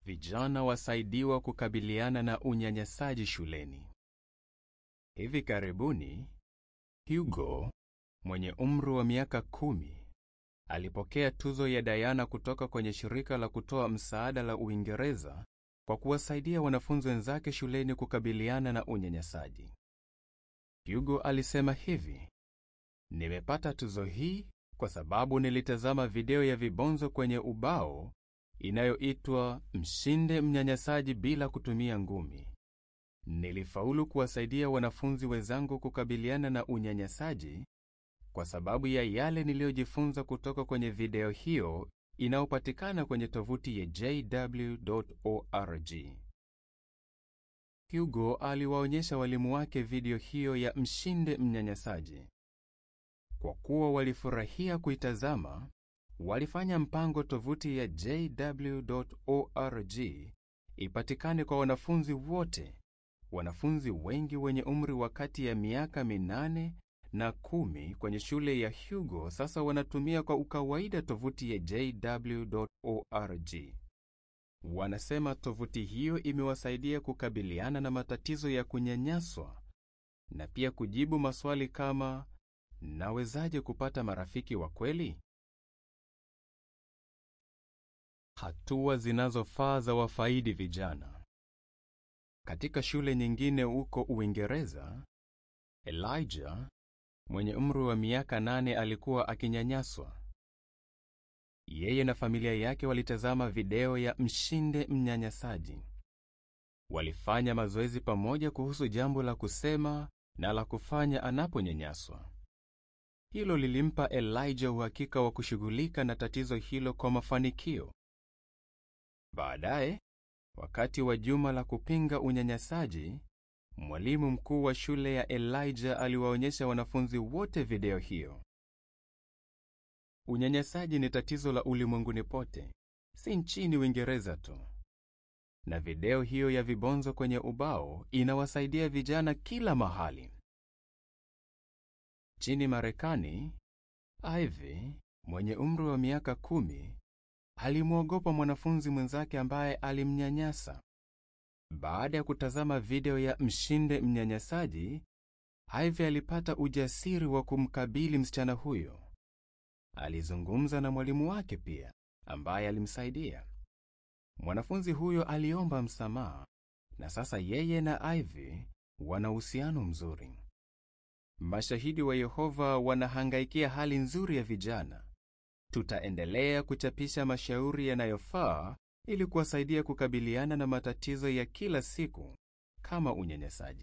Vijana wasaidiwa kukabiliana na unyanyasaji shuleni. Hivi karibuni, Hugo mwenye umri wa miaka kumi alipokea tuzo ya Diana kutoka kwenye shirika la kutoa msaada la Uingereza kwa kuwasaidia wanafunzi wenzake shuleni kukabiliana na unyanyasaji. Hugo alisema hivi: Nimepata tuzo hii kwa sababu nilitazama video ya vibonzo kwenye ubao inayoitwa Mshinde mnyanyasaji bila kutumia ngumi. Nilifaulu kuwasaidia wanafunzi wenzangu kukabiliana na unyanyasaji kwa sababu ya yale niliyojifunza kutoka kwenye video hiyo inayopatikana kwenye tovuti ya jw.org. Hugo aliwaonyesha walimu wake video hiyo ya Mshinde mnyanyasaji. Kwa kuwa walifurahia kuitazama, walifanya mpango tovuti ya jw.org ipatikane kwa wanafunzi wote. Wanafunzi wengi wenye umri wa kati ya miaka minane na kumi kwenye shule ya Hugo sasa wanatumia kwa ukawaida tovuti ya jw.org. Wanasema tovuti hiyo imewasaidia kukabiliana na matatizo ya kunyanyaswa na pia kujibu maswali kama nawezaje kupata marafiki wa kweli? Hatua zinazofaa za wafaidi vijana. Katika shule nyingine huko Uingereza, Elijah mwenye umri wa miaka nane alikuwa akinyanyaswa. Yeye na familia yake walitazama video ya Mshinde mnyanyasaji. Walifanya mazoezi pamoja kuhusu jambo la kusema na la kufanya anaponyanyaswa. Hilo lilimpa Elijah uhakika wa kushughulika na tatizo hilo kwa mafanikio. Baadaye, wakati wa juma la kupinga unyanyasaji, mwalimu mkuu wa shule ya Elijah aliwaonyesha wanafunzi wote video hiyo. Unyanyasaji ni tatizo la ulimwenguni pote, si nchini Uingereza tu. Na video hiyo ya vibonzo kwenye ubao inawasaidia vijana kila mahali. Nchini Marekani, Ivy mwenye umri wa miaka kumi alimwogopa mwanafunzi mwenzake ambaye alimnyanyasa. Baada ya kutazama video ya Mshinde mnyanyasaji, Ivy alipata ujasiri wa kumkabili msichana huyo. Alizungumza na mwalimu wake pia, ambaye alimsaidia. Mwanafunzi huyo aliomba msamaha, na sasa yeye na Ivy wana uhusiano mzuri. Mashahidi wa Yehova wanahangaikia hali nzuri ya vijana. Tutaendelea kuchapisha mashauri yanayofaa ili kuwasaidia kukabiliana na matatizo ya kila siku kama unyanyasaji.